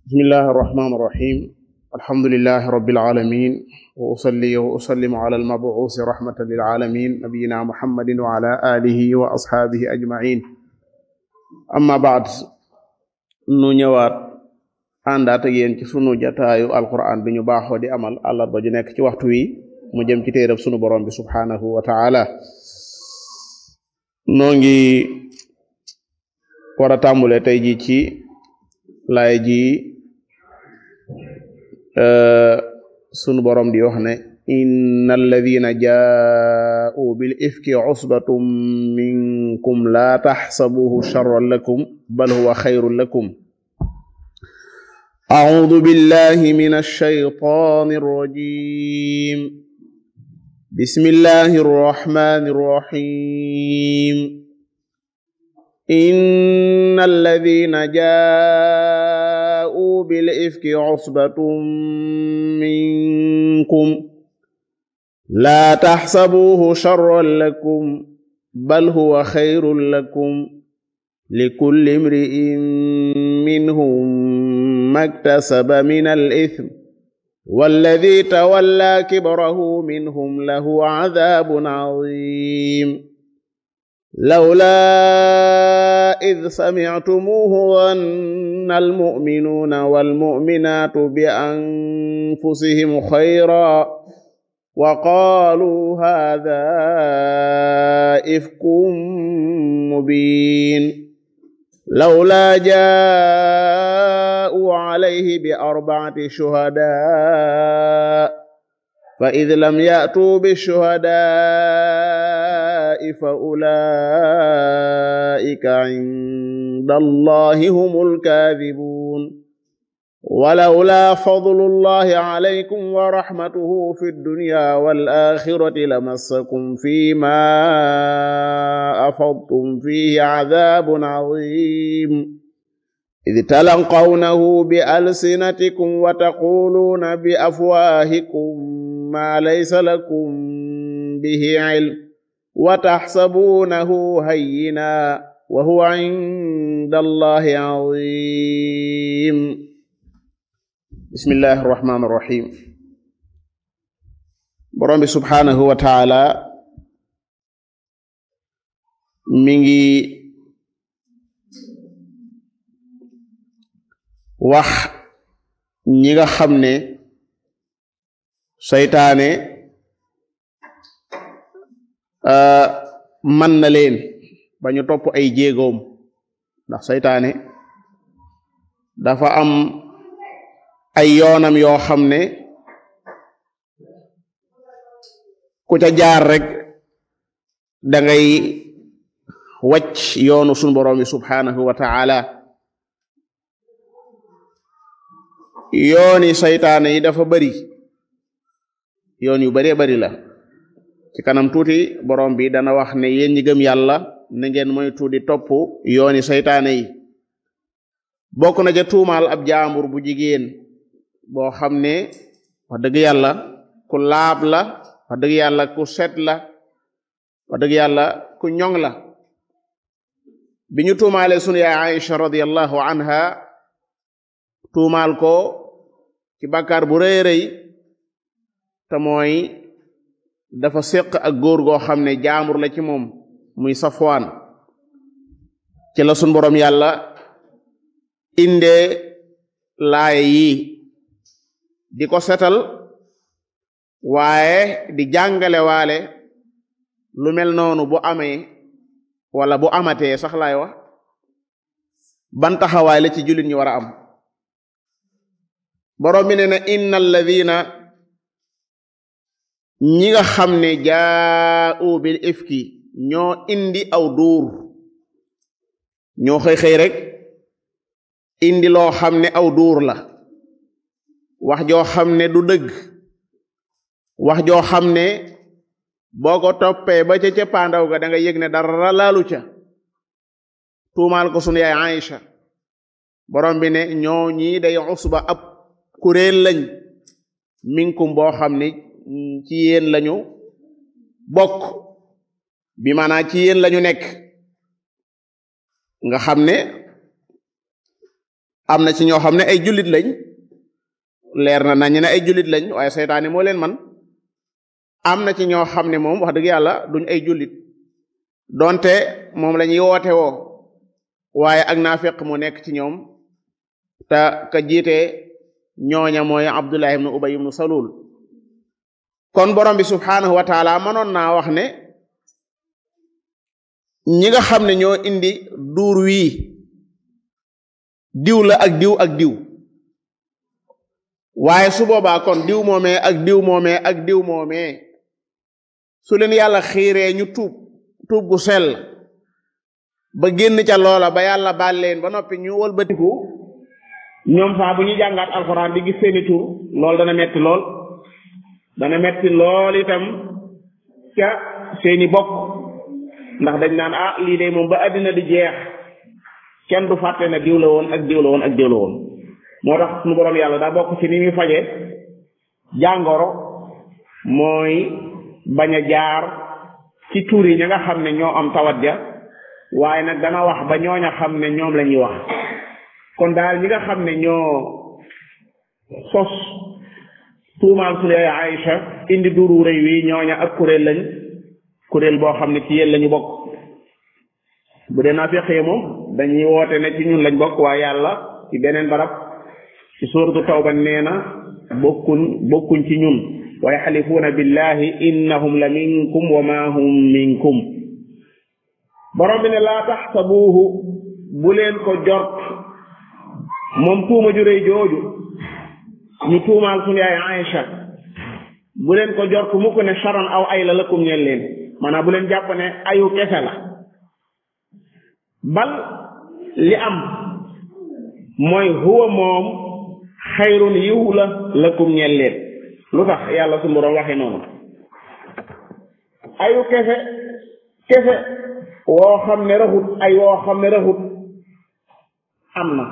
bismillahi arrahmani irrahim alhamdulilahi rabbil alamin wa usalli wa usallimu ala almabuusi rahmatan lil alamin nabiyina muhammadin wa ala alihi wa ashaabihi ajmain amma baad nu ñëwaat àndaat ak yéen ci sunu jataayu alquran bi ñu baaxoo di amal àllarba ju nekk ci waxtu wi mu jëm ci téerab sunu borom bi subhaanahu wa taala noo ngi war a tàmbule tey ji ci laay ji sunu borom di wax ne inna alladina jaa'u bil ifki usbatum minkum la taxsabuhu sharran lakum bal huwa xayrun lakum a'uudu billahi minash shaytaanir rajiim bismillahir rahmaanir rahiim inna alladina jaa'u bil ifki usbatum minkum laa taxsabuuhu sharran lakum bal huwa xayrun lakum likulli imri'in minhum maktasaba minal ismi walladi tawallaa kibrahu minhum lahu cadaabun caziim lawlaa id samictumuuhu zanna almu'minuuna walmu'minaatu bi anfusihim xayran wa qaaluu haadaa ifkun mubiin lawlaa jaa'uu calayhi bi arbacati shuhadaa fa id lam ya'tuu bishuhadaa'i fa ulaa'ika cinda allahi humul kaadibuun walawlaa fadlullahi calaykum wa raxmatuhu fi ddunyaa wal aaxirati lamassakum fiimaa afadtum fiihi cadaabun caziim id talaqawnahu bi alsinatikum wa taquuluuna bi afwaahikum maa laysa lakum bihi cilm wa taxsabuunahu hayyinan wa huwa cinda allahi caziim bismillahi irrahmani irrahim borom bi subhaanahu wa taala mi ngi wax ñi nga xam ne seytaane man na leen ba ñu topp ay jéegoom ndax seytaane dafa am ay yoonam yoo xam ne ku ca jaar rek da ngay wàcc yoonu sunu borom bi subhaanahu wa taala yooni saytaane yi dafa bari yoon yu baree bari la ci kanam tuuti borom bi dana wax ne yéen ñi gëm yàlla na ngeen moytu di topp yooni saytaane yi bokk na ca tuumaal ab jaambur bu jigéen boo xam ne wax dëgg yàlla ku laab la wax dëgg yàlla ku set la wax dëgg yàlla ku ñoŋ la bi ñu tuumaale sunu yaay Aïcha radiyallahu anha tuumaal ko ci bàkkaar bu rëy rëy te mooy dafa séq ak góor goo xam ne jaamur la ci moom muy Safwaan ci la sunu borom yàlla indee laaye yi di ko setal waaye di jàngale waale lu mel noonu bu amee wala bu amatee sax laay wax ban taxawaay la ci jullit ñi war a am borom bi ne na inna alladina ñi nga xam ne jaa'u bil ifki ñoo indi aw duur ñoo xëy xëy rek indi loo xam ne aw duur la wax joo xam ne du dëgg wax joo xam ne boo ko toppee ba ca cëppaandaw ga da nga yëg ne dara laalu ca tuumaal ko sunu yaay Aïcha borom bi ne ñoo ñii day usba ab kuréel lañ minkum boo xam ne ci yéen lañu bokk bi maanaa ci yéen lañu nekk nga xam ne am na ci ñoo xam ne ay jullit lañ leer na nañ ne ay jullit lañ waaye seytaane moo leen man am na ci ñoo xam ne moom wax dëgg yàlla duñ ay jullit donte moom la ñuy woote woo waaye ak naafeq mu nekk ci ñoom te ka jiite ñooña mooy Abdullah ibnu Ubay ibnu Salul kon borom bi subhanahu wa taala mënoon naa wax ne ñi nga xam ne ñoo indi duur wii diw la ak diw ak diw waaye su boobaa kon diw moomee ak diw moomee ak diw moomee su leen yàlla xiiree ñu tuub tuub gu sell ba génn ca loola ba yàlla baal leen ba noppi ñu wëlbatiku ñoom saa bu ñu jàngaat alxuraan di gis seeni tur loolu dana metti lool dana metti lool itam ca seeni bokk ndax dañ naan ah lii de moom ba àddina di jeex kenn du fàtte ne diw la woon ak diw la woon ak diw la woon moo tax suñu boroom yàlla daa bokk ci ni muy faje jàngoro mooy bañ a jaar ci tur yi ña nga xam ne ñoo am tawat ja waaye nag dana wax ba ñooña xam ne ñoom la ñuy wax kon daal ñi nga xam ne ñoo sos tuumaal su lee Aïcha indi duru rëy wi ñooña ak kuréel lañ kuréel boo xam ne ci yéen lañu bokk bu dee naa feqee moom dañuy woote ne ci ñun lañ bokk waaye yàlla ci beneen barab ci suuratu tawba nee na bokkuñ bokkuñ ci ñun wa yaxlifuuna billahi innahum la minkum wa ma hum minkum borom bi ne laa taxsabuuhu bu leen ko jort moom tuuma ju rëy jooju ñu tuumaal suñu yaay Aïcha bu leen ko jort mu ko ne charan aw ay la lakum ñeel leen maanaam bu leen jàpp ne ayu kese la bal li am mooy huwa moom xayrun yiw la lakum ñeel leen lu tax yàlla su borom waxe noonu ayu kese kese woo xam ne raxut ay woo xam ne raxut am na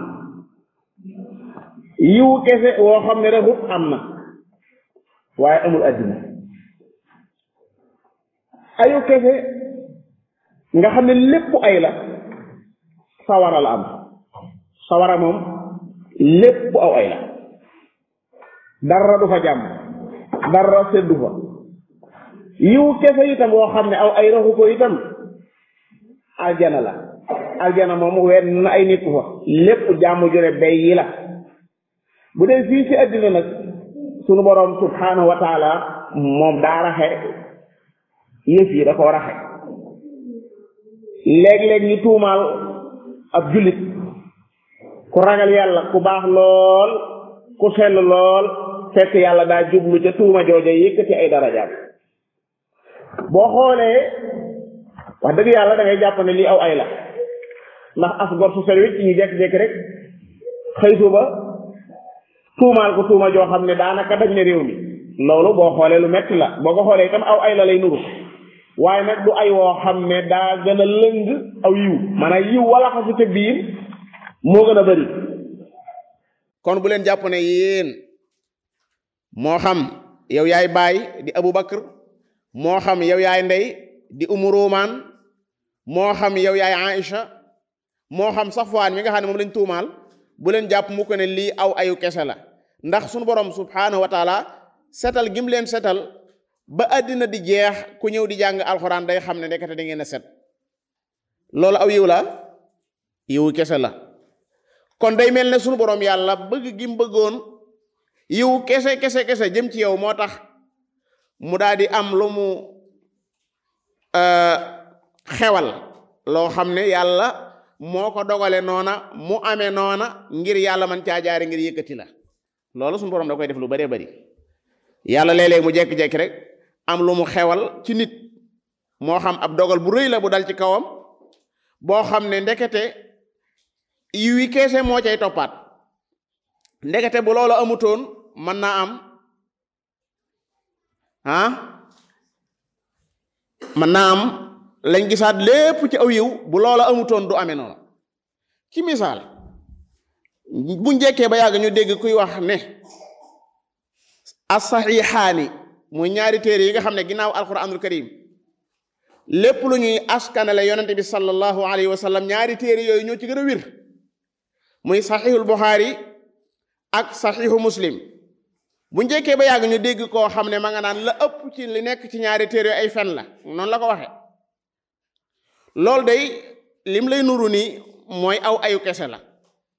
yiw kese woo xam ne raxut am na waaye amul àddina ayu kese nga xam ne lépp ay la sawara la am sawara moom lépp aw ay la dara du fa jàmm dara seddu fa yiw kese itam woo xam ne aw ay raxu ko itam aljana la aljana moom wenn na ay nit fa lépp jàmm jure bay yi la bu dee fii ci àddina nag sunu boroom subhanahu wa taala moom daa raxe yëf yi da koo raxe léeg-léeg ñu tuumaal ab jullit ku ragal yàlla ku baax lool ku sell lool fekk yàlla daa jublu ca tuuma jooja yëkkati ay darajaat boo xoolee wax dëgg yàlla da ngay jàpp ne lii aw ay la ndax as gor su sel wicc ñu jekk-jekk rek xëy suba tuumaal ko tuuma joo xam ne daanaka dañ ne réew mi loolu boo xoolee lu metti la boo ko xoolee itam aw ay la lay nuru waaye nag du ay woo xam ne daa gën a lëng aw yiw maanaam yiw wala xasu ca biir moo gën a bari kon bu leen jàpp ne yéen moo xam yow yaay baay di Abu Bakr moo xam yow yaay ndey di Umu Rumaan moo xam yow yaay Aïcha moo xam Safwaan mi nga xam ne moom lañ tuumaal bu leen jàpp mu ko ne lii aw ayu kese la ndax sunu borom subhanahu wa taala setal gim leen setal ba àddina di jeex ku ñëw di jàng alxuraan day xam ne ndekete da ngeen a set loolu aw yiw la yiwu kese la kon day mel ne sunu borom yàlla bëgg gim bëggoon yiw kese kese kese jëm ci yow moo tax mu daal di am lu mu xewal loo xam ne yàlla moo ko dogale noona mu amee noona ngir yàlla man caa jaare ngir yëkkati la loolu suñu borom da koy def lu baree bari yàlla léeg-léeg mu jekki-jekki rek am lu mu xewal ci nit moo xam ab dogal bu rëy la bu dal ci kawam boo xam ne ndekete yiw yi keese moo cay toppaat ndekete bu loolu amutoon mën naa am ah mën naa am lañ gisaat lépp ci aw yiw bu loola amutoon du amee noonu ci misaal bu njëkkee ba yàgg ñu dégg kuy wax ne as-saxiixaani muy ñaari téere yi nga xam ne ginnaaw alquranul karim lépp lu ñuy askanale yonente bi sallallahu alayhi wa sallam ñaari téere yooyu ñoo ci gën a wir muy saxiixul buxaari ak saxiixu muslim bu njëkkee ba yàgg ñu dégg koo xam ne ma nga naan la ëpp ci li nekk ci ñaari téere ay fen la noonu la ko waxe loolu day lim lay nuru nii mooy aw ayu kese la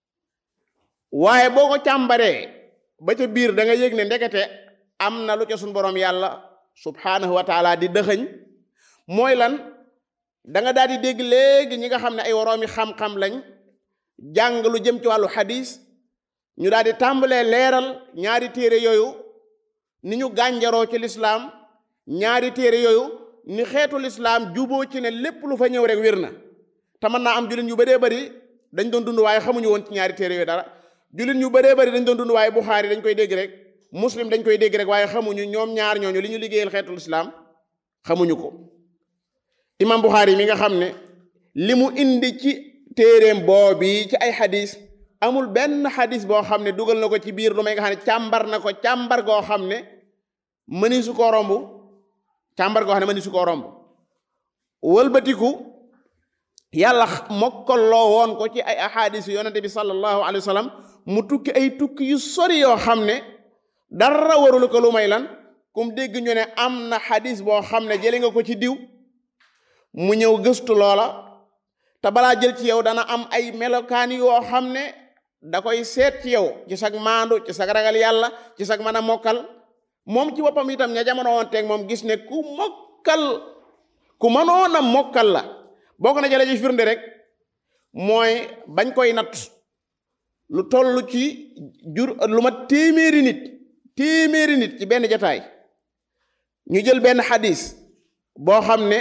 waaye boo ko càmbaree ba ca biir da nga yëg ne ndekete am na lu ca suñ boroom yàlla subhanahu wa taala di dëxëñ mooy lan da nga daal di dégg léegi ñi nga xam ne ay woroomi xam-xam lañ jàng lu jëm ci wàllu xadis ñu daal di tàmbalee leeral ñaari téere yooyu ni ñu gànjaroo ci lislaam ñaari téere yooyu ni xeetu lislaam juboo ci ne lépp lu fa ñëw rek wér na te mën naa am jullit ñu bëree bëri dañ doon dund waaye xamuñu woon ci ñaari téere yooyu dara jullit ñu bëree bëri dañ doon dund waaye buxaari dañ koy dégg rek muslim dañ koy dégg rek waaye xamuñu ñoom ñaar ñooñu li ñu liggéeyal xeetu lislaam xamuñu ko imam buxaari mi nga xam ne li mu indi ci téeréem boobi ci ay xadis amul benn xadis boo xam ne dugal na ko ci biir lu may nga xam ne càmbar na ko càmbar goo xam ne mëni su koo romb càmbar goo xam ne mëni su koo romb wëlbatiku yàlla mokkaloo woon ko ci ay ahadis yu yonente bi sallallahu alayhi wa sallam mu tukki ay tukki yu sori yoo xam ne dara warulu ko lu may lan kum dégg ñu ne am na xadis boo xam ne jële nga ko ci diw mu ñëw gëstu loola te balaa jël ci yow dana am ay melokaan yoo xam ne da koy seet ci yow ci sag maandu ci sag ragal yàlla ci sag mën a mokkal moom ci boppam itam ña jamono woon teeg moom gis ne ku mokkal ku mënoon a mokkal la bokk na jële ci firnde rek mooy bañ koy natt lu toll ci jur lu ma téeméeri nit téeméeri nit ci benn jataay ñu jël benn xadis boo xam ne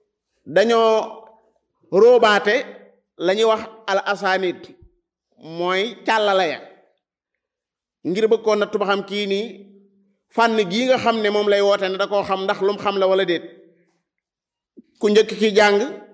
dañoo róobaate la ñuy wax al asanid mooy càllala ya ngir bëggoon na tuba xam kii nii fànn gii nga xam ne moom lay woote ne da koo xam ndax lum xam la wala déet ku njëkk ki jàng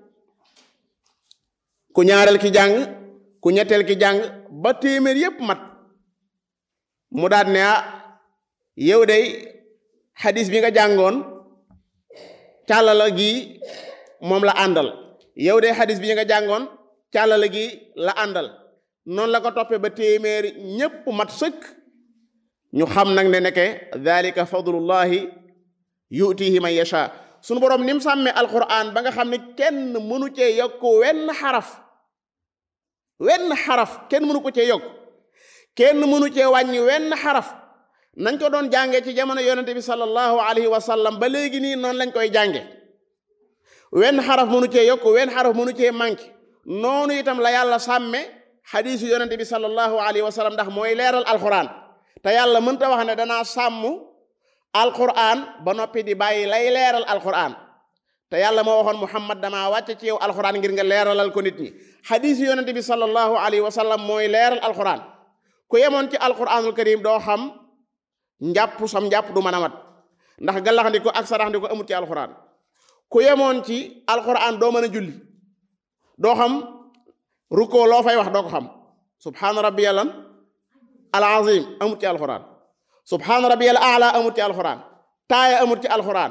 ku ñaareel ki jàng ku ñetteel ki jàng ba téeméer yépp mat mu daat ne ah yow day xadis bi nga jàngoon càllala gi moom la àndal yow de xadis bi nga jàngoon càllala gi la àndal noonu la ko toppee ba téeméeri ñépp mat sëkk ñu xam nag ne nekke dalika fadlullahi yutihi man yasha sunu boroom ni mu sàmmee alquran ba nga xam ne kenn mënu cee yokk wenn xaraf wenn xaraf kenn mënu ko cee yokk kenn mënu cee wàññi wenn xaraf nañ ko doon jànge ci jamono yonente bi sallallahu alayhi wa sallam ba léegi nii noonu lañ koy jànge wenn xaraf mënu cee yokk wenn xaraf mënu cee manqué noonu itam la yàlla sàmme xadiisu yonente bi sallallahu alayhi wa sallam ndax mooy leeral alquran te yàlla mënta wax ne danaa sàmm alquran ba noppi di bàyyi lay leeral alquran te yàlla moo waxoon muhammad damaa wàcce ci yow alquran ngir nga leeralal ko nit ñi xadiisu yonente bi sallallahu alayhi wa sallam mooy leeral alquran ku yemoon ci alquranul karim doo xam njàpp sam njàpp du mën a mat ndax gallaxndiko ak saraxndiko amut ci alquran ku yemoon ci alquran doo mën a julli doo xam rukkoo loo fay wax doo ko xam subhaana rabbiyal al azim amut ci alquran subhaana rabbiyal aala amut ci alquran taaya amut ci alquran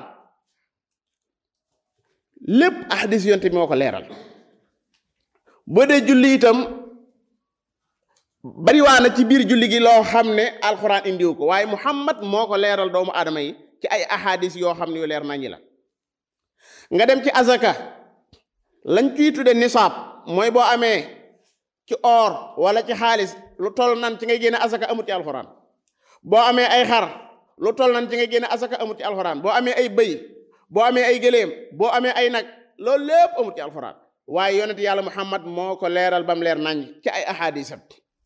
lépp ahadis yonte bi moo ko leeral boo dee julli itam bariwaa na ci biir julli gi loo xam ne alquran indiwu ko waaye muhammad moo ko leeral doomu aadama yi ci ay ahadis yoo xam ne yu leer nañi la nga dem ci azaka lañ ciy tudde nisaab mooy boo amee ci or wala ci xaalis lu toll nan ci ngay génne azaka amut ci alxuraan boo amee ay xar lu toll nan ci ngay génne azaka amut ci alxuraan boo amee ay bëy boo amee ay gëléem boo amee ay nag loolu lépp amut ci alxuraan waaye yonent yàlla muhammad moo ko leeral bam leer nañ ci ay ahadisam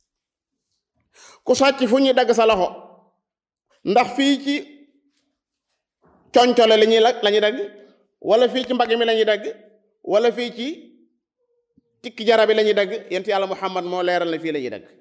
ku sàcc fu ñuy dagg sa loxo ndax fii ci concole la ñuy la ñuy dagg wala fii ci mbagg mi la ñuy dagg wala fii ci tikki jara bi la ñuy dagg yent yàlla muhammad moo leeral na fii la ñuy dagg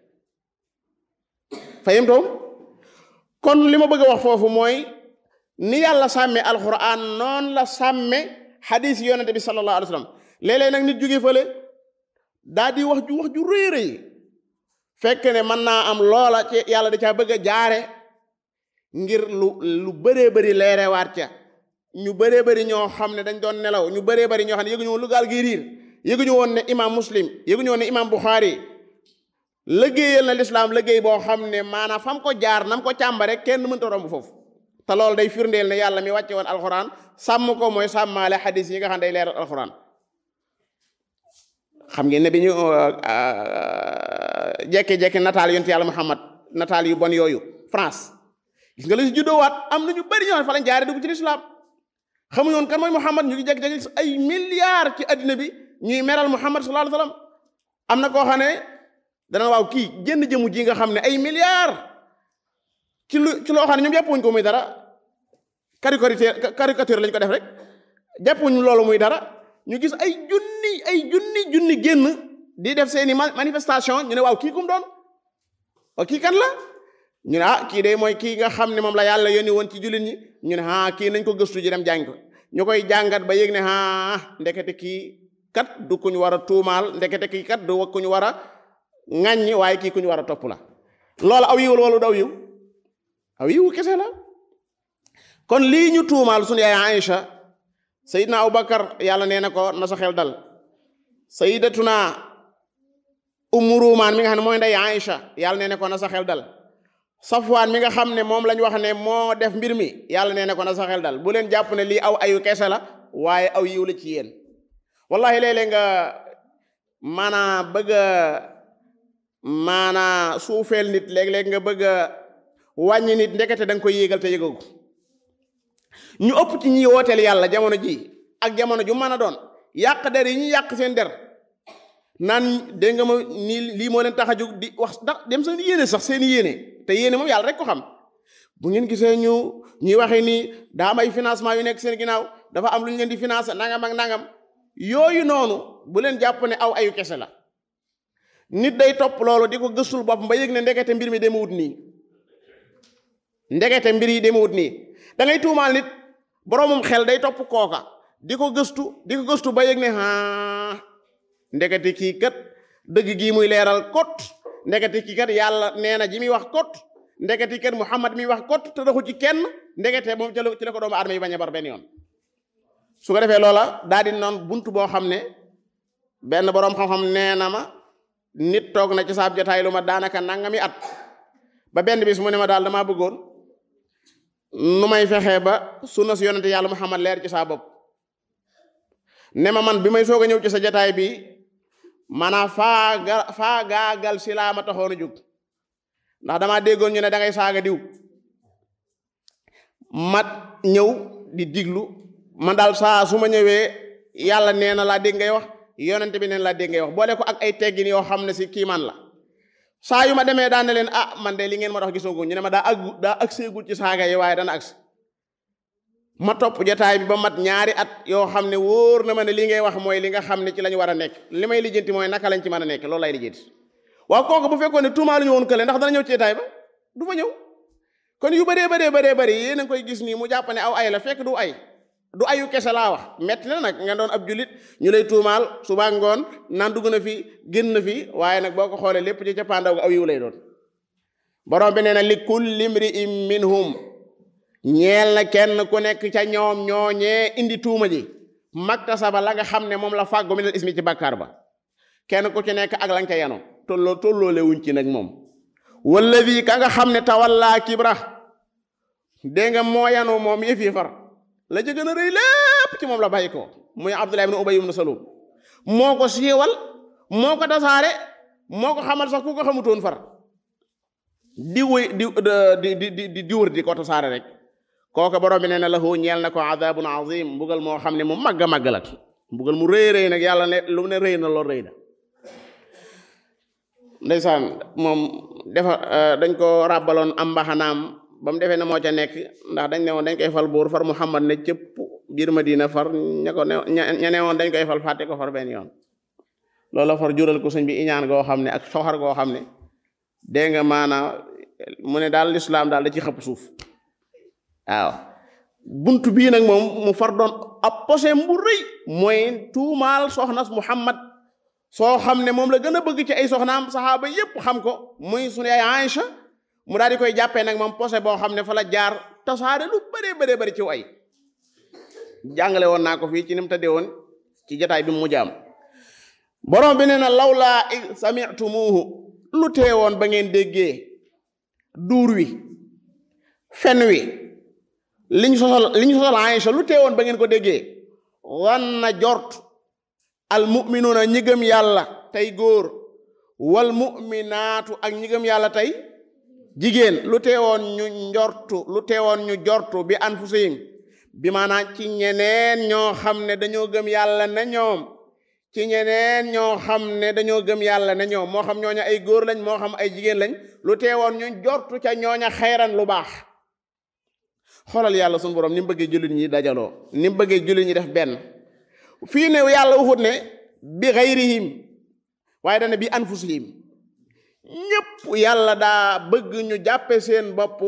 fayim toom kon li ma bëgg a wax foofu mooy ni yàlla sàmme alquran noon la sàmme xadis yonente bi sallallahu alayhi wa sallam léeg-léeg nag nit jóge fële daa di wax ju wax ju rëy rëy fekk ne mën naa am loola ci yàlla da caa bëgg a jaare ngir lu lu bëree bëri leerewaat ca ñu bëree bëri ñoo xam ne dañ doon nelaw ñu bëree bëri ñoo xam ne yëguñu woon lu gaal gi riir yëguñu woon ne imam muslim yëguñu woon ne imam buxaari liggéeyal na lislaam liggéey boo xam ne maanaam fam ko jaar nam ko càmbare kenn mënta romb foofu te loolu day firndeel ne yàlla mi wàcce woon alxuraan sàmm ko mooy sàmmaale xadis yi nga xam day leeral alxuraan xam ngeen ne bi ñu jekki-jekki nataal yonent yàlla Muhammad nataal yu bon yooyu France gis nga la si juddoowaat am na ñu bëri ñoo xam fa lañ jaare dugg ci lislaam xamuñu woon kan mooy Muhammad ñu ngi jekki-jekki ay milliards ci addina bi ñuy meral Muhammad sallallahu alayhi wasallam am na koo xam ne dana waaw kii jënd jëmu ji nga xam ne ay milliards ci lu ci loo xam ne ñoom jàppuñ ko muy dara caricature caricature lañ ko def rek jàppuñ loolu muy dara ñu gis ay junni ay junni junni génn di def seeni manifestation ñu ne waaw kii kum doon waaw kii kan la ñu ne ah kii de mooy kii nga xam ne moom la yàlla yónni woon ci jullit ñi ñu ne ah kii nañ ko gëstu ji dem jàng ko ñu koy jàngat ba yéeg ne ah ndekete kii kat du kuñ war a tuumaal ndekete kii kat du kuñ war a ŋàññi waaye kii kuñ war a topp la loolu aw yiwul wala daw yiw aw yiw kese la kon lii ñu tuumaal sunu yaay Aïcha sayidna Abubakar yàlla nee na ko na sa xel dal sayidatuna ummu ruumaan mi nga xam ne mooy ndey Aïcha yàlla nee na ko na sa xel dal safwaan mi nga xam ne moom lañ wax ne moo def mbir mi yàlla nee na ko na sa xel dal bu leen jàpp ne lii aw ayu kese la waaye aw yiw la ci yéen wallahi léeg-léeg nga maanaa bëgg a maanaa suufeel nit léeg-léeg nga bëgg a wàññi nit ndekete da nga koy yéegal te yëgagu ñu ëpp ci ñi wooteel yàlla jamono ji ak jamono ju mën a doon yàq der yi ñu yàq seen der naan dégg nga ma nii lii moo leen tax a jóg di wax ndax dem seen yéene sax seen yéene te yéene moom yàlla rek ko xam bu ngeen gisee ñu ñuy waxee nii daa am ay financement yu nekk seen ginnaaw dafa am lu ñu leen di financer nangam ak nangam yooyu noonu bu leen jàpp ne aw ayu kese la nit day topp loolu di ko gëstul boppam ba yëg ne ndekete mbir mi demewut nii ndekete mbir yi demewut nii da ngay tuumaal nit boroomum xel day topp kooka di ko gëstu di ko gëstu ba yëg ne ah ndekete kii kat dëgg gii muy leeral kot ndekete kii kat yàlla nee na ji muy wax kot ndekete kat Muhammad mi wax kot te doxu ci kenn ndekete moom ci la ci la ko doomu aadama yi bañ a bar benn yoon su ko defee loola daal di noon buntu boo xam ne benn boroom xam-xam nee na ma nit toog na ci saab jotaay lu ma daanaka nangami at ba benn bis mu ne ma daal damaa bëggoon nu may fexee ba sunna si yonente yàlla Muhammad leer ci saa bopp ne ma man bi may soog a ñëw ci sa jotaay bi maanaam faaga faagaagal si laa ma taxoon a jóg ndax damaa déggoon ñu ne da ngay saaga diw mat ñëw di diglu man daal saa su ma ñëwee yàlla nee na laa dégg ngay wax yonent bi neen laa dégg ngay wax boole ko ak ay teggin yoo xam ne si kiimaan la saa yu ma demee daan ne leen ah man de li ngeen ma dox gisoogu ñu ne ma daa aggu daa agseegul ci saaga yi waaye dana agsi ma topp jotaay bi ba mat ñaari at yoo xam ne wóor na ma ne li ngay wax mooy li nga xam ne ci la ñu war a nekk li may lijjanti mooy naka lañ ci mën a nekk loolu lay lijjanti waaw kooku bu fekkoon ne tuumaa lu ñu woon kële ndax dana ñëw ci jotaay ba du fa ñëw kon yu bëree bëree bëree bëri yéen a ngi koy gis nii mu jàpp ne aw ay la fekk du ay du ayu kese laa wax metti na nag nga doon ab julit ñu lay tuumaal suba ngoon naan dugg na fi génn na fi waaye nag boo ko xoolee lépp ci cappaandaw ga aw yiw lay doon borom bi nee na li kulli imri'in minhum ñeel na kenn ku nekk ca ñoom ñooñee indi tuuma ji maktasaba la nga xam ne moom la fàggu minal ismi ci bàkkaar ba kenn ku ci nekk ak la nga ca yano tolloo tolloole wuñ ci nag moom walladi ka nga xam ne tawalla kibra dégg nga moo yanu moom yëf yi far la ca gën a rëy lépp ci moom la bàyyi ko muy Abdullah ibn Ubay ibn Salul moo ko siiwal moo ko tasaare moo ko xamal sax ku ko xamutoon far di wëy di di di di di wër di ko tasaare rek kooku borom bi nee na lahu ñeel na ko adabun azim mbugal moo xam ne mu màgg a màgg la mbugal mu rëy rëy nag yàlla ne lu ne rëy na lool rëy na ndeysaan moom defa dañ ko ràbbaloon am mbaxanaam ba mu defee ne moo ca nekk ndax dañ ne woon dañ koy fal buur far Muhammad ne cëpp biir Madina far ña ko ne ña ne woon dañ koy fal fàtte ko far benn yoon loolu far jural ko sëñ bi iñaan goo xam ne ak soxar goo xam ne dégg nga maanaam mu ne daal lislaam daal da ci xëpp suuf waaw bunt bii nag moom mu far doon ab posé bu rëy mooy tuumaal soxnas Muhammad soo xam ne moom la gën a bëgg ci ay soxnaam saxaaba yépp xam ko muy sunu yaay Aïcha mu daal di koy jàppee nag moom posé boo xam ne fa la jaar tasaare lu bëree bëree bëri ci ay jàngale woon naa ko fii ci ni mu tëddee woon ci jotaay bi mu mujj am borom bi nee na lawlaa id sami'tumuuhu lu teewoon ba ngeen déggee duur wi fen wi liñ sosal liñ sosal Aïcha lu teewoon ba ngeen ko déggee wan na jort al muminuuna ñi gëm yàlla tey góor wal muminaatu ak ñi gëm yàlla tey jigéen lu teewoon ñu njortu lu teewoon ñu jortu bi anfusihim bi maanaam ci ñeneen ñoo xam ne dañoo gëm yàlla ne ñoom ci ñeneen ñoo xam ne dañoo gëm yàlla ne ñoom moo xam ñooña ay góor lañ moo xam ay jigéen lañ lu teewoon ñu jortu ca ñooña xayran lu baax xoolal yàlla sunu borom ni mu bëggee jullit ñi dajaloo ni mu bëggee jullit ñi def benn fii ne yàlla waxut ne bi xayrihim waaye dana bi anfusihim ñëpp yàlla daa bëgg ñu jàppe seen bopp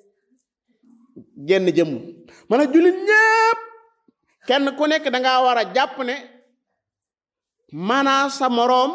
genn jëmm man a jullit ñëpp kenn ku nekk da ngaa war a jàpp ne maanaa sa moroom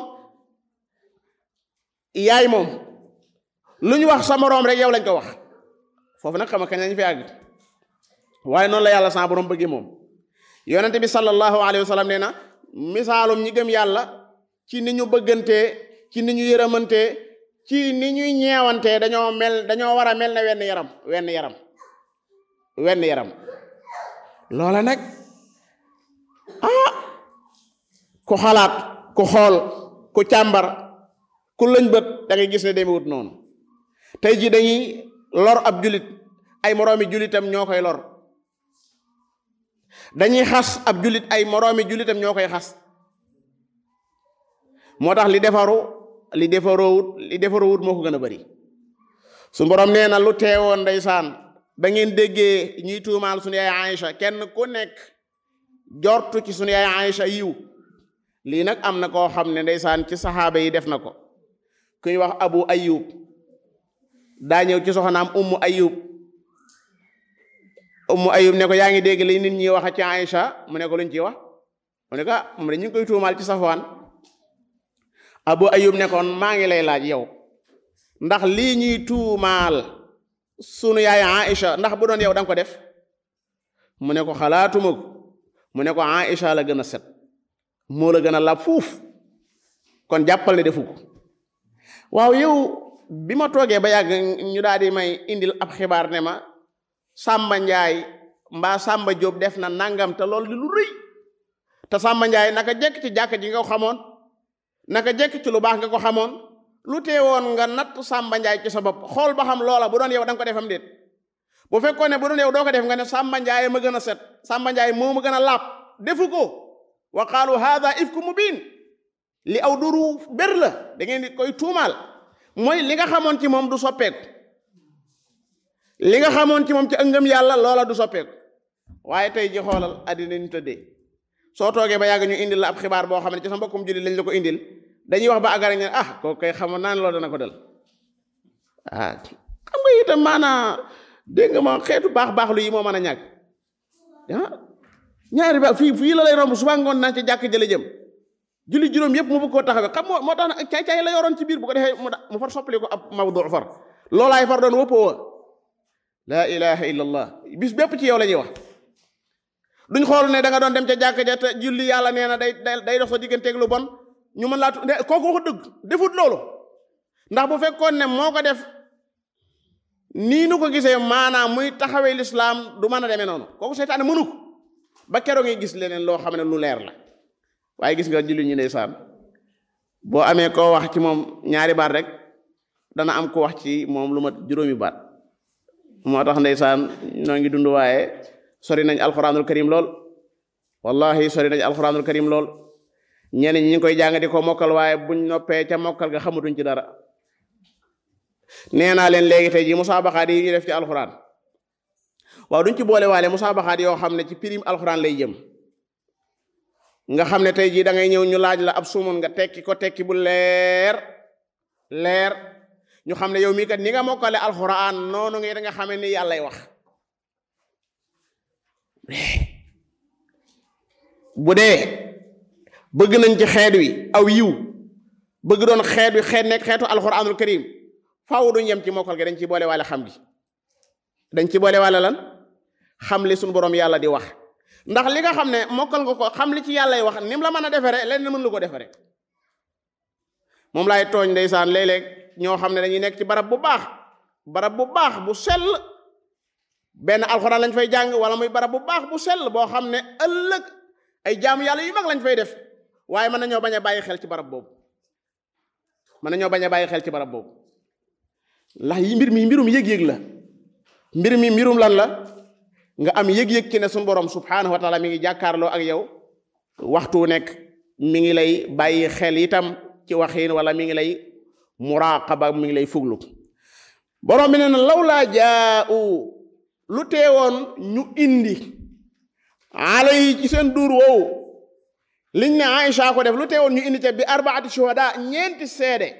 yaay moom lu ñu wax sa moroom rek yow lañ ko wax foofu nag xam nga kañ lañ fi àgg waaye noonu la yàlla sa borom bëggee moom yonente bi sallallahu alayhi wa sallam nee na misaalum ñi gëm yàlla ci ni ñu bëggantee ci ni ñu yërëmantee ci ni ñuy ñeewantee dañoo mel dañoo war a mel ne wenn yaram wenn yaram wenn yaram loola nag ah ku xalaat ku xool ku càmbar ku lëñ bët da ngay gis ne demewut noonu tey ji dañuy lor ab julit ay moroomi julitam ñoo koy lor dañuy xas ab julit ay moroomi julitam ñoo koy xas moo tax li defaru li defaroowut li defaroowut moo ko gën a bari su borom nee na lu teewoon ndeysaan ba ngeen déggee ñuy tuumaal sunu yaay Aïcha kenn ku nekk jortu ci sunu yaay Aïcha yiw lii nag am na koo xam ne ndeysaan ci saxaaba yi def na ko kuy wax abu ayub daa ñëw ci soxnaam ummu ayub ummu ayub ne ko yaa ngi dégg li nit ñi wax ci Aïcha mu ne ko luñ ci wax mu ne ko ah moom de ñu ngi koy tuumaal ci safwaan abu ayub ne kon maa ngi lay laaj yow ndax lii ñuy tuumaal sunu yaay Aïcha ndax bu doon yow danga ko def mu ne ko xalaatuma ko mu ne ko Aïcha la gën a set moo la gën a lab fuuf kon jàppal ne defu ko waaw yow bi ma toogee ba yàgg ñu daal di may indil ab xibaar ne ma Samba Njaay mbaa Samba Jóob def na nangam te loolu di lu rëy te Samba Njaay naka jekk ci jàkk ji nga ko xamoon naka jekk ci lu baax nga ko xamoon lu teewoon nga natt Samba Njaay ci sa bopp xool ba xam loola bu doon yow da nga ko defam déet bu fekkoon ne bu doon yow doo ko def nga ne Samba Njaay ma gën a set Samba Njaay moo ma gën a laab defu ko wa qaalu haada ifku mubin li aw duru bér la da ngeen di koy tuumaal mooy li nga xamoon ci moom du soppeeku li nga xamoon ci moom ci ëngëm yàlla loola du soppeeku waaye tey ji xoolal addina ni tëddee soo toogee ba yàgg ñu indil la ab xibaar boo xam ne ci sa mbokkum jullit lañ la ko indil dañuy wax ba agara ñu ah kooku koy xamoon naa ne loolu dana ko dal ah xam nga itam maanaa dégg nga ma xeetu baax baax lu yi moo mën a ñàkk ah ñaari ba fii fii la lay romb suba ngoon naa ci jàkk jële jëm julli juróom yëpp mu bëgg koo taxawee xam moo moo tax nag caay caay la yoroon ci biir bu ko defee mu far soppali ko ab mawdu far loolaay far doon wëppoo wa laa ilaha illa allah bis bépp ci yow la ñuy wax duñ xool ne da nga doon dem ca jàkk ja te julli yàlla nee na day day dox sa digganteeg lu bon ñu mën laa tu kooku waxu dëgg defut loolu ndax bu fekkoon ne moo ko def nii nu ko gisee maanaam muy taxawee lislaam du mën a demee noonu kooku seytaane mënu ko ba keroog ngay gis leneen loo xam ne lu leer la waaye gis nga julli ñu ndeysaan boo amee koo wax ci moom ñaari baat rek dana am ko wax ci moom lu mat juróomi baat moo tax ndeysaan noo ngi dund waaye sori nañ alquranul karim lool wallahi sori nañ alquranul karim lool ñeneen ñi ngi koy jàng di ko mokkal waaye buñ noppee ca mokkal ga xamatuñ ci dara nee naa leen léegi tey ji musaabaxaat yi def ci alquran waaw duñ ci boole waale musaabaxaat yoo xam ne ci pirim alquran lay jëm nga xam ne tey jii da ngay ñëw ñu laaj la ab sumun nga tekki ko tekki bu leer leer ñu xam ne yow mii kat ni nga mokkale alxuraan noonu nga da nga xamee ni yàllay wax bu dee bëgg nañ ci xeet wi aw yiw bëgg doon xeet wi xeet nekk xeetu alxuraanul karim faaw duñ yem ci mokkal gi dañ ci boole waale xam gi dañ ci boole waale lan xam li suñu borom yàlla di wax ndax li nga xam ne mokkal nga ko xam li ci yàllay wax ni mu la mën a defere lenn mën lu ko defere moom laay tooñ ndeysaan léeg-léeg ñoo xam ne dañuy nekk ci barab bu baax barab bu baax bu sell benn alxuraan lañ fay jàng wala muy barab bu baax bu sell boo xam ne ëllëg ay jaamu yàlla yu mag lañ fay def waaye mën nañoo bañ a bàyyi xel ci barab boobu mën nañoo bañ a bàyyi xel ci barab boobu ndax yi mbir mi mbirum yëg-yëg la mbir mi mbirum lan la nga am yëg-yëg ci ne suñu borom subhaanahu wa taala mi ngi jàkkaarloo ak yow waxtu nekk mi ngi lay bàyyi xel itam ci waxiin wala mi ngi lay muraqaba mi ngi lay fuglu borom bi nee na law laa jaa'u lu teewoon ñu indi alay ci seen duur woowu liñ ne Aïcha ko def lu teewoon ñu indi ca bi arbaati shuhada ñeenti seede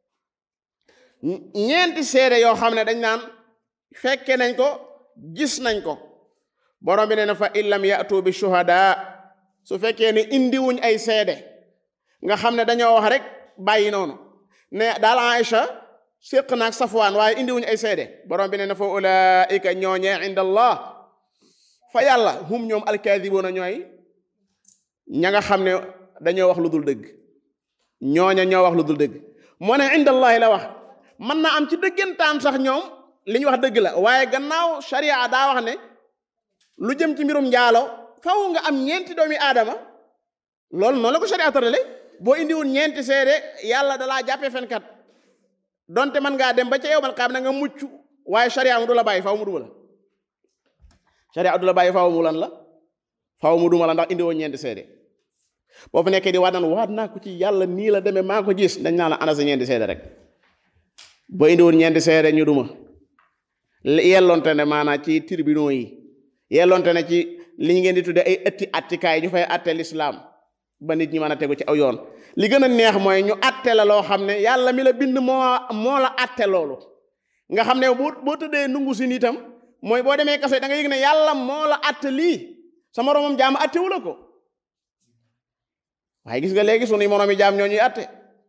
ñeenti seede yoo xam ne dañ naan fekke nañ ko gis nañ ko borom bi nee na fa illam yatu bi shuhada su fekkee ne indiwuñ ay seede nga xam ne dañoo wax rek bàyyi noonu ne daal Aïcha séq naag Safwaan waaye indiwuñ ay seede borom bi nee na fa ulaika ñooñee inda allah fa yàlla hum ñoom alkaadibuuna ñooy ña nga xam ne dañoo wax lu dul dëgg ñooña ñoo wax lu dul dëgg moo ne inda allahi la wax mën naa am ci dëggantaan sax ñoom li ñu wax dëgg la waaye gannaaw sharia daa wax ne lu jëm ci mbirum njaalo faw nga am ñeenti doomi aadama loolu noonu la ko sharia tërale boo indiwul ñeenti seede yàlla dalaa jàppee fenkat donte man ngaa dem ba ca yow man xam na nga mucc waaye sharia mu du la bàyyi faw mu duma la sharia du la bàyyi faw mu lan la faw mu duma la ndax indiwoo ñeenti seede boo fi nekkee di waat naan waat naa ko ci yàlla nii la demee maa ko gis dañ naa la ana sa ñeenti seede rek boo indiwoon ñeenti seede ñu duma yellonte ne maanaam ci tribunaux yi yellonte ne ci li ñu ngeen di tudde ay ëtti attikaay ñu fay atte lislaam ba nit ñi mën a tegu ci aw yoon li gën a neex mooy ñu atte la loo xam ne yàlla mi la bind moo moo la atte loolu nga xam ne boo boo tëddee nungu si nitam mooy boo demee kaso da nga yëg ne yàlla moo la atte lii sa moroomam jaam attewu la ko waaye gis nga léegi sunu moroomi jaam ñoo ñuy atte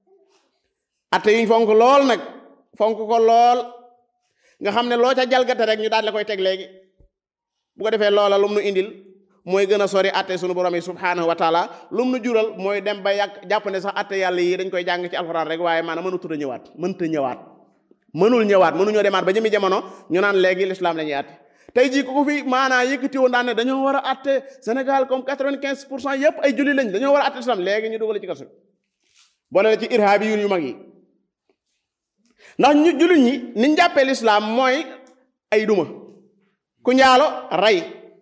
atte yuñ fonk lool nag fonk ko lool nga xam ne loo ca jalgate rek ñu daal la koy teg léegi bu ko defee loola lum nu indil mooy gën a sori atte sunu borom yi subhaanahu wa taala lum nu jural mooy dem ba yàq jàpp ne sax atte yàlla yi dañ koy jàng ci alxuraan rek waaye maanaam mënutu a ñëwaat mënta ñëwaat mënul ñëwaat mënuñoo demaat ba jëmi jamono ñu naan léegi l'islam la ñuy atte tey jii ku ko fi maanaa yëkkati woon daan ne dañoo war a atte Sénégal comme quatre-vingt-quinze pour cent yëpp ay julli lañ dañoo war a atte islam léegi ñu dugal ci kaso boole la ci irhaabi yu yu mag yi ndax ñu jullit ñi niñ jàppee lislaam mooy ay duma ku njaalo rey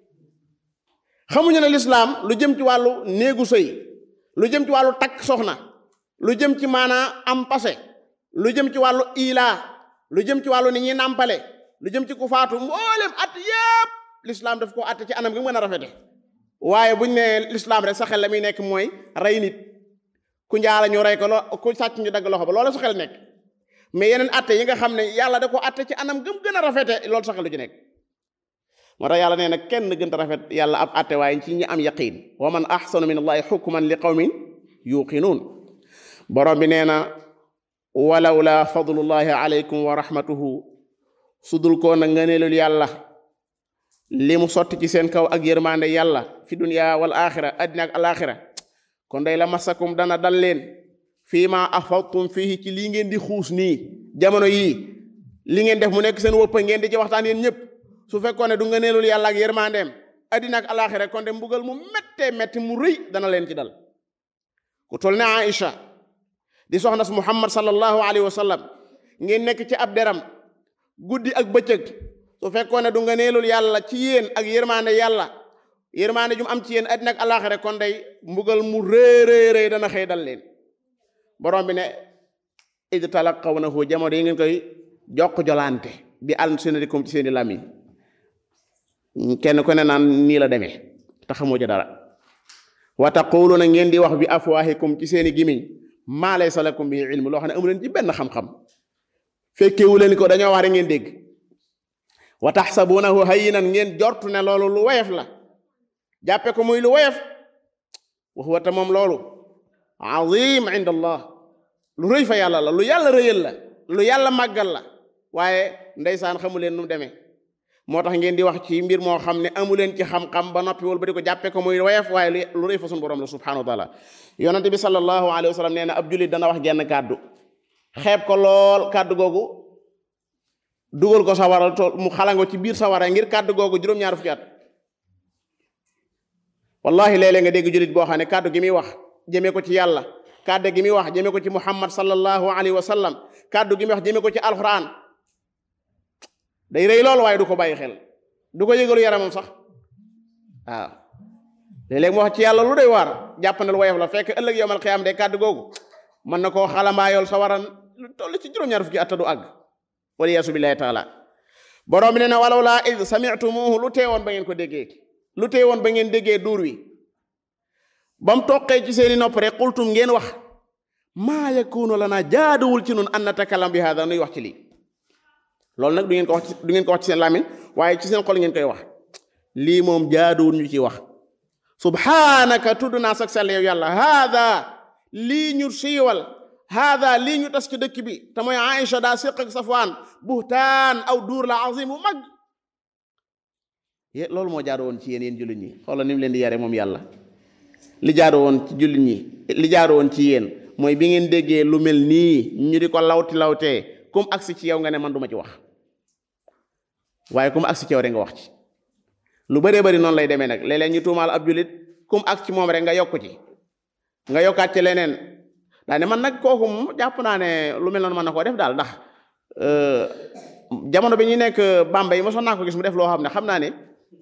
xamuñu ne lislaam lu jëm ci wàllu néegu sëy lu jëm ci wàllu takk soxna lu jëm ci maanaa am passé lu jëm ci wàllu ilaa lu jëm ci wàllu ni ñuy nàmpale lu jëm ci ku faatu mboolem at yépp lislaam daf ko atte ci anam gi mën a rafete waaye buñ ne lislaam rek sa xel la muy nekk mooy rey nit ku njaala ñu rey ko lo ku sàcc ñu dagg loxo ba loola sa xel nekk mais yeneen atte yi nga xam ne yàlla da ko atte ci anam gëm gën a rafete loolu sa xel lu ci nekk moo tax yàlla nee na kenn gën a rafet yàlla ab atte waaye ci ñi am yaqin wa man ahsanu min allahi xukman li qawmin yuqinuun borom bi nee na walaw la fadlullahi alaykum wa rahmatuhu sudul koo na ngëneelul yàlla li mu sotti ci seen kaw ak yërmande yàlla fi dunya wal axira addina ak alaxira kon day la masakum dana dal leen fii ma afadtum fii ci lii ngeen di xuus nii jamono yii li ngeen def mu nekk seen wëppa ngeen di ci waxtaan yéen ñëpp su fekkoon ne du ngëneelul yàlla ak yërmandeem addina ak alaxira kon de mbugal mu méttee métti mu rëy dana leen ci dal ku tol ne Aïcha di soxna su Muhammad sallallahu alayhi wa sallam ngeen nekk ci ab deram guddi ak bëccëg su fekkoon ne du nga neelul yàlla ci yéen ak yërmande yàlla yërmande jum am ci yéen àddina ak àllaaxira kon day mbugal mu rëy rëy dana xëy dal leen borom bi ne id talaqawnahu jamono yi ngeen koy jokk jolante bi alsinatikum ci seeni làmmiñ kenn ku ne naan nii la demee te xamoo ci dara wa taquluna ngeen di wax bi afwahikum ci seeni gimiñ maa laysa lakum bi ilmu loo xam ne amu leen ci benn xam-xam fekkewu leen ko dañoo wax rek ngeen dégg wa taxsabunahu hayyinan ngeen jortu ne loolu lu woyof la jàppe ko muy lu woyof wa huwa ta moom loolu azim inda allah lu rëy fa yàlla la lu yàlla rëyal la lu yàlla màggal la waaye ndeysaan xamu leen nu mu demee moo tax ngeen di wax ci mbir moo xam ne amu leen ci xam-xam ba noppi wal ba di ko jàppe ko muy woyof waaye lu rëy fa sunu borom la subhanahu wa taala yonente bi sallallahu alayhi wa sallam nee na ab jullit dana wax genn kàddu xeeb ko lool kàddu googu dugal ko sawara to mu xalango ci biir sawara ngir kàddu googu juróom-ñaar fukki at wallahi léeg-léeg nga dégg jullit boo xam ne kàddu gi muy wax jëmee ko ci yàlla kàddu gi muy wax jëmee ko ci muhammad sallallahu alayhi wa sallam kàddu gi muy wax jëmee ko ci alquran day rëy lool waaye du ko bàyyi xel du ko yëgalu yaramam sax waaw léeg-léeg mu wax ci yàlla lu doy waar jàpp na lu woyof la fekk ëllëg yowmal xiyaam de kàddu googu mën na koo xalambaayool sa waran lu toll ci juróom-ñaar fukki at du àgg waliyaasu billahi taala borom bi ne na walaw laa id samitumuhu lu teewoon ba ngeen ko déggee lu teewoon ba ngeen déggee duur wi ba mu toqee ci seeni nopp rek qultum ngeen wax maa yakunu lana jaaduwul ci nun an natakalam bi hada nuy wax ci lii loolu nag du ngeen ko wax du ngeen ko wax ci seen làmmiñ waaye ci seen xol ngeen koy wax lii moom jaaduwul ñu ci wax subhanaka tudd naa sag sell yow yàlla haada lii ñu siiwal haada lii ñu tas ci dëkk bi te mooy Aïcha daa séq ak Safwaan buhtaan aw duur la azim bu mag loolu moo jaadu woon ci yéen yéen jullit ñi xoolal ni mu leen di yare moom yàlla li jaadu woon ci jullit ñi li jaadu woon ci yéen mooy bi ngeen déggee lu mel nii ñu di ko lawti lawtee kum agsi ci yow nga ne man duma ci wax waaye kum agsi ci yow rek nga wax ci lu bëree bëri noonu lay demee nag léeg-léeg ñu tuumaal ab jullit kum agsi ci moom rek nga yokku ci nga yokkaat ci leneen daa ne man nag kooku moom jàpp naa ne lu mel noonu mën na koo def daal ndax jamono bi ñuy nekk Bambey mosoon naa ko gis mu def loo xam ne xam naa ne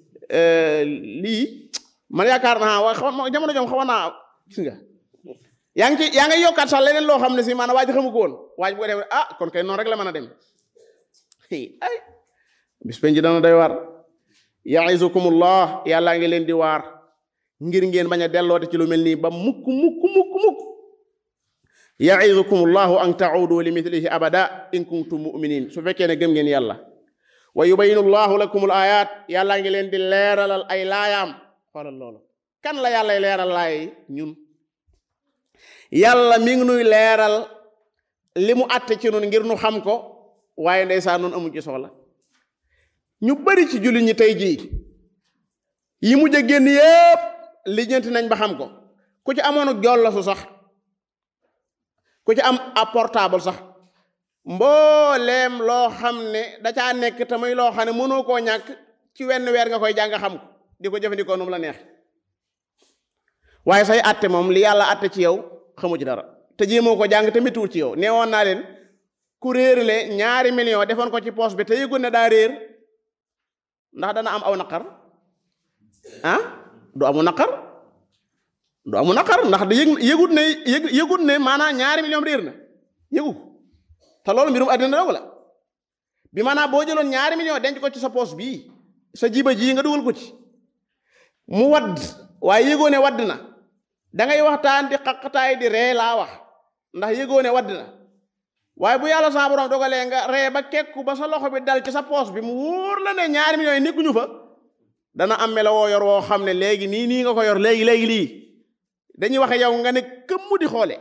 lii man yaakaar naa waa xaw jamono jom xawoon naa gis nga yaa ngi ci yaa ngi yokkaat sax leneen loo xam ne si maanaam waa ji xamu ko woon waa ji bu ko def ah kon kay noonu rek la mën a dem ay bis penji dana doy waar ya'izukumullah yàllaa ngi leen di waar ngir ngeen bañ a delloote ci lu mel nii ba mukk mukk mukk mukk ya'izukumullahu an ta'udu li mithlihi abada in kuntum mu'minin su fekkee ne gëm ngeen yàlla wa yubayinu llahu lakumul ayat yàllaa ngi leen di leeralal ay laayaam xoolal loolu kan la yàllay leeral laay ñun yàlla mi ngi nuy leeral li mu àtte ci nun ngir nu xam ko waaye ndeysaan nun amuñ ci soxla ñu bari ci jullit ñi tey jii yi mujj a génn yépp lijjanti nañ ba xam ko ku ci amoon ak jollasu sax ku ci am ab portable sax mbooleem loo xam ne da caa nekk te muy loo xam ne mënoo koo ñàkk ci wenn weer nga koy jàng xam ko di ko jëfandikoo nu mu la neex waaye say atte moom li yàlla atte ci yow xamu ci dara te jéemoo ko jàng te méttiwul ci yow nee woon naa leen ku réerle ñaari million defoon ko ci poos bi te yëgul ne daa réer ndax dana am aw naqar ah du amu naqar du amu naqar ndax da yëg yëgut ne yëg yëgut ne maanaam ñaari million réer na yëgu te loolu mbirum àddina dong la bi maanaam boo jëloon ñaari million denc ko ci sa poos bii sa jiba ji nga dugal ko ci mu wadd waaye yëgoo ne wadd na da ngay waxtaan di xaqataay di ree laa wax ndax yëgoo ne wadd na waaye bu yàlla sa borom dogalee nga ree ba kekku ba sa loxo bi dal ci sa poos bi mu wóor la ne ñaari millions yi nekkuñu fa dana am melo woo yor woo xam ne léegi nii nii nga ko yor léegi léegi lii dañuy waxe yow nga ne këmmu di xoole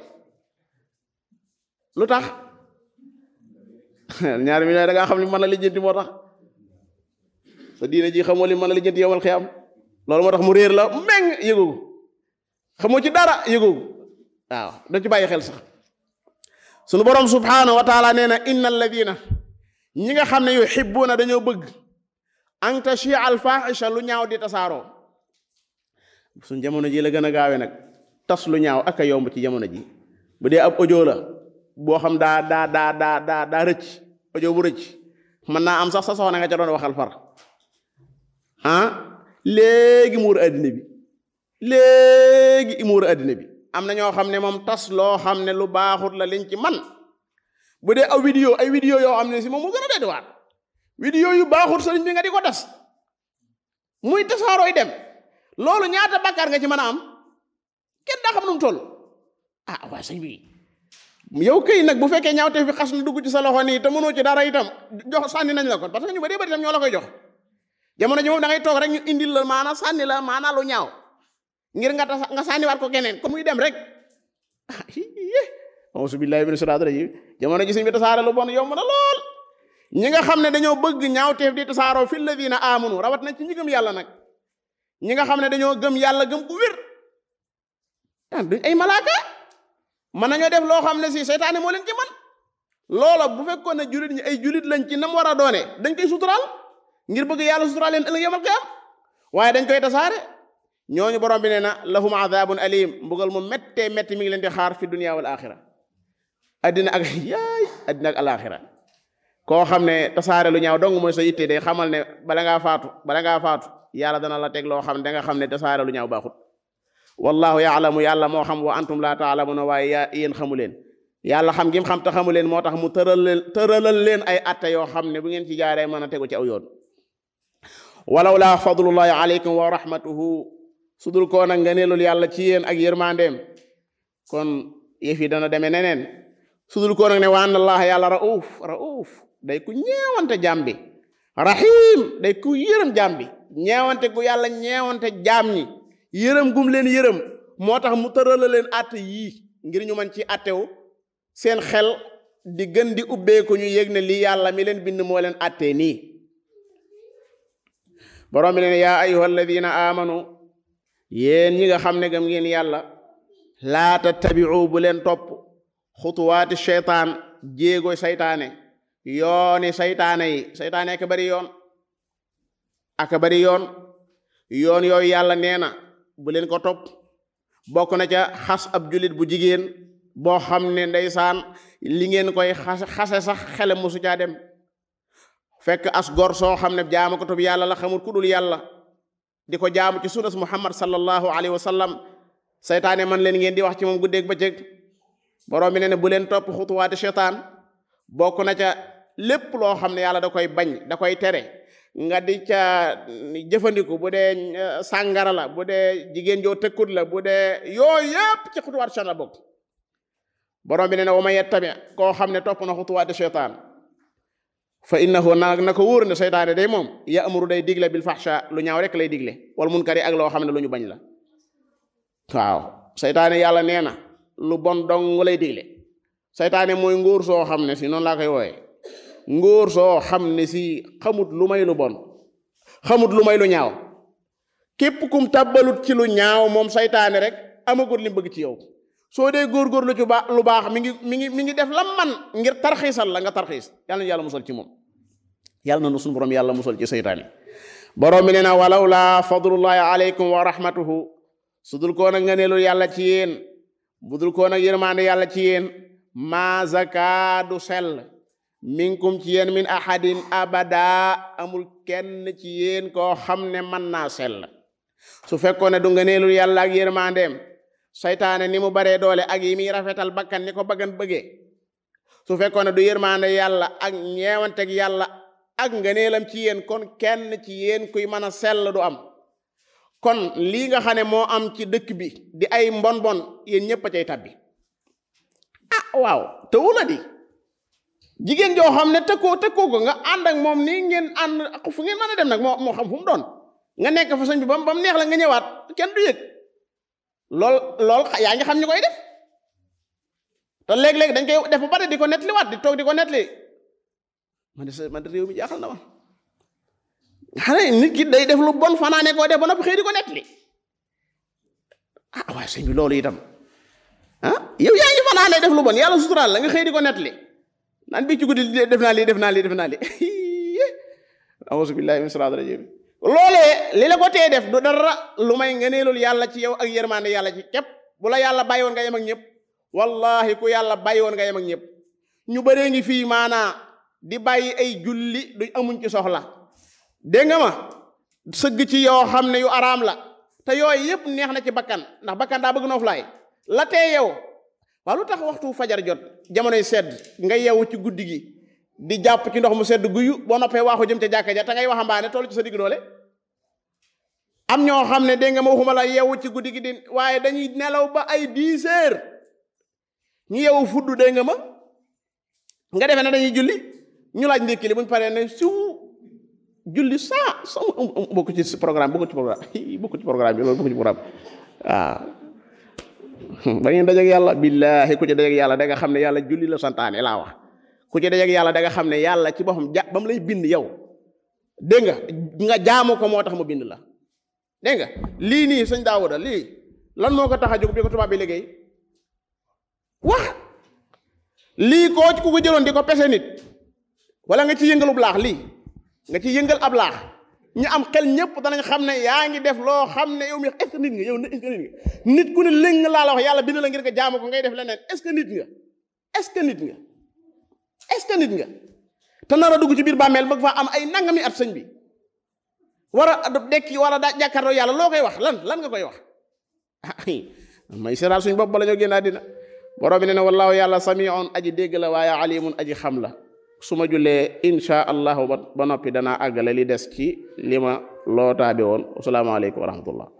lu tax ñaari millions da ngaa xam li mën a lijjanti moo tax sa diine ji xamoo li mën a lijjanti yowal xiyam loolu moo tax mu réer la meng yëgoogu xamoo ci dara yëgoogu waaw da ci bàyyi xel sax sunu borom subhanahu wa taala nee na inna alladina ñi nga xam ne yuhibbuuna dañoo bëgg an tashia al fahisha lu ñaaw di tasaaroo suñ jamono ji la gën a gaawe nag tas lu ñaaw ak a yomb ci jamono ji bu dee ab audio la boo xam daa daa daa daa daa daa rëcc audio bu rëcc mën naa am sax sa soxna nga ca doon waxal far ah léegi muur addina bi léegi muur addina bi am na ñoo xam ne moom tas loo xam ne lu baaxut la liñ ci man bu dee aw vidéo ay vidéo yoo xam ne si moom mu gën a doy waar vidéo yu baaxut sëriñ bi nga di ko tas muy tasaarooy dem loolu ñaata bakkaar nga ci mën a am kenn daa xam nu mu toll ah waaye sëñ bi yow këy nag bu fekkee ñaawte fi xas na dugg ci sa loxo nii te mënoo ci dara itam jox sànni nañ la ko parce que ñu bari bari itam ñoo la koy jox jamono ji moom da ngay toog rek ñu indil la maana sànni la maana lu ñaaw ngir nga tas nga sànniwaat ko keneen kon muy dem rek auzu billahi min shaytaani rajim jamono ji sëñ bi tasaare lu bon yomb na lool ñi nga xam ne dañoo bëgg ñaawteef di tasaaroo fi alladina amanu rawat na ci ñi gëm yàlla nag ñi nga xam ne dañoo gëm yàlla gëm ku wér ah duñ ay malaaka mën nañoo def loo xam ne si seytaane moo leen ci man loola bu fekkoon ne julit ñi ay julit lañ ci nam war a doone dañ koy suturaal ngir bëgg yàlla suturaal leen ëllëg yamal qiyaam waaye dañ koy tasaare ñooñu borom bi nee na lahum adabun alim mbugal mu méttee métti mi ngi leen di xaar fi dunia wal axira addina ak yaay addina ak alaxira koo xam ne tasaare lu ñaaw dong mooy sa yitte day xamal ne bala ngaa faatu bala ngaa faatu yàlla dana la teg loo xam ne da nga xam ne tasaare lu ñaaw baaxut wallahu yaalamu yàlla moo xam wa antum laa taalamuna waaye yaa yéen xamu leen yàlla xam ngim xam te xamu leen moo tax mu tëral leen tëralal leen ay atte yoo xam ne bu ngeen ci jaaree mën a tegu ci aw yoon walaw laa fadlullahi alaykum wa rahmatuhu sudul koo nag ngëneelul yàlla ci yéen ak yërmandeem kon yëf yi dana demee neneen sudul koo nag ne wa anna allaha yàlla rauf rauf day ku ñeewante jaam bi rahim day ku yërëm jaam bi ñeewante gu yàlla ñeewante jaam ñi yërëm gum leen yërëm moo tax mu tërala leen atte yii ngir ñu mën ci attewu seen xel di gën di ubbeeku ñu yëg ne lii yàlla mi leen bind moo leen attee nii borom bi ne yaa ayuha alladina amanu yéen ñi nga xam ne gëm ngeen yàlla laa tattabiu bu leen topp xutuwaati sheytaan jéego saytaane yooni saytaane yi saytaane aka bari yoon aka bari yoon yoon yooyu yàlla nee na bu leen ko topp bokk na ca xas ab julit bu jigéen boo xam ne ndeysaan li ngeen koy xase xase sax xele mosu caa dem fekk as gor soo xam ne jaamu ko tub yàlla la xamul ku dul yàlla di ko jaamu ci sunnas muhammad sallallahu alayhi wa sallam saytaane man leen ngeen di wax ci moom guddeeg bëccëg borom bi ne ne bu leen topp xutuwaati seytaan bokk na ca lépp loo xam ne yàlla da koy bañ da koy tere nga di ca jëfandiku bu dee sàngara la bu dee jigéen joo tëkkut la bu dee yooyu yépp ci xutuwaati seytaan la bokk borom bi ne ne wa man yettabi koo xam ne topp na xutuwaati seytaan fa innahu na na ko wóor ne seytaane day moom ya'muru day digle bil fahsha lu ñaaw rek lay digle wal munkari ak loo xam ne lu ñu bañ la waaw seytaane yàlla nee na lu bon dong lay digle seytaane mooy ngóor soo xam ne si noonu laa koy wooye ngóor soo xam ne si xamut lu may lu bon xamut lu may lu ñaaw képp kum tàbbalut ci lu ñaaw moom seytaane rek amagut li bëgg ci yow soo dee góorgóorlu ci baax lu baax mi ngi mi ngi mi ngi def la man ngir tarxiisal la nga tarxiis yàlla na yàlla musal ci moom yàlla na nu suñu borom yàlla musal ci seytaane borom bi nee na walaw laa fadlullahi alaykum wa rahmatuhu su dul koo nag nga neelu yàlla ci yéen bu dul koo nag yërmaande yàlla ci yéen maa zakaadu sell minkum ci yéen min ahadin abada amul kenn ci yéen koo xam ne mën naa sell su fekkoon ne du nga neelul yàlla ak yërmaandeem saytaane ni mu baree doole ak yi muy rafetal bakkan ni ko baggan bëggee su fekkoon ne du yërmaande yàlla ak ñeewanteg yàlla ak ngëneelam ci yéen kon kenn ci yéen kuy mën a sell du am kon lii nga xam ne moo am ci dëkk bi di ay mbon bon yéen ñëpp a cay tabbi ah waaw te wula di jigéen joo xam ne tëkkoo tëkkoo ko nga ànd ak moom nii ngeen ànd fu ngeen mën a dem nag moo moo xam fu mu doon nga nekk fa sëñ bi ba mu neex la nga ñëwaat kenn du yëg lool lool yaa ngi xam ñu koy def te léeg-léeg dañ koy def ba pare di ko nettaliwaat di toog di ko nettali man de man de réew mi jaaxal na ma xanaa nit ki day def lu bon fanaane koo def ba noppi xëy di ko nettali ah waaye sëñ bi loolu itam ah yow yaa ngi fanaane def lu bon yàlla suturaal la nga xëy di ko nettali naan bi ci guddi def naa lii def naa lii def naa lii auzu billahi min siraat rajim loolee li la ko tee def du dara lu may ngëneelul yàlla ci yow ak yërmande yàlla ci képp bu la yàlla bàyyi woon nga yem ak ñëpp wallahi ku yàlla bàyyi woon nga yem ak ñëpp ñu bëree ngi fii maanaa di bàyyi ay julli du amuñ ci soxla dégg nga ma sëgg ci yoo xam ne yu araam la te yooyu yëpp neex na ci bakkan ndax bakkan daa bëgg nooflaay la tee yow waaw lu tax waxtu fajar jot jamonoy sedd nga yeewu ci guddi gi di jàpp ci ndox mu sedd guyu boo noppee waaxu jëm ca jàkka ja te ngay waxambaane toll ci sa digg doole am ñoo xam ne dégg nga ma waxuma la yeewu ci guddi gi di waaye dañuy nelaw ba ay dix heures ñu yeewu fudd dégg nga ma nga defee ne dañuy julli ñu laaj ndékki li buñ paree ne siw julli saa sa bokk ci programme bokk ci programme bokk ci programme bi loolu bokk ci programme waaw ba ngeen dajeeg yàlla billaahi ku ci dajeeg yàlla da nga xam ne yàlla julli la santaane laa wax ku ci dajeeg yàlla da nga xam ne yàlla ci boppam ja ba mu lay bind yow dégg nga nga jaamu ko moo tax mu bind la dégg nga lii nii sëñ Daawuda lii lan moo ko tax a jóg bi ko tubaab bi liggéey wax lii koo ku ko jëloon di ko pese nit wala nga ci yëngalub laax lii nga ci yëngal ab laax ñu am xel ñëpp danañ xam ne yaa ngi def loo xam ne yow mi est-ce que nit nga yow est-ce que nit nga nit ku ne léng laa la wax yàlla bind la ngir nga jaamu ko ngay def leneen est-ce que nit nga est-ce que nit nga est-ce que nit nga te nar a dugg ci biir bàmmeel bëgg faa am ay nangami at sëñ bi war a dekki war a daa jàkkaarloo yàlla loo koy wax lan lan nga koy wax may seeraal suñ bopp bala ñoo génn àddina borom bi ne ne wallaahu yàlla samiun aji dégg la waaye alimun aji xam la su ma jullee insha allahu ba noppi danaa àggale li des ci li ma loo taabe woon asalaamaaleykum wa rahmatullah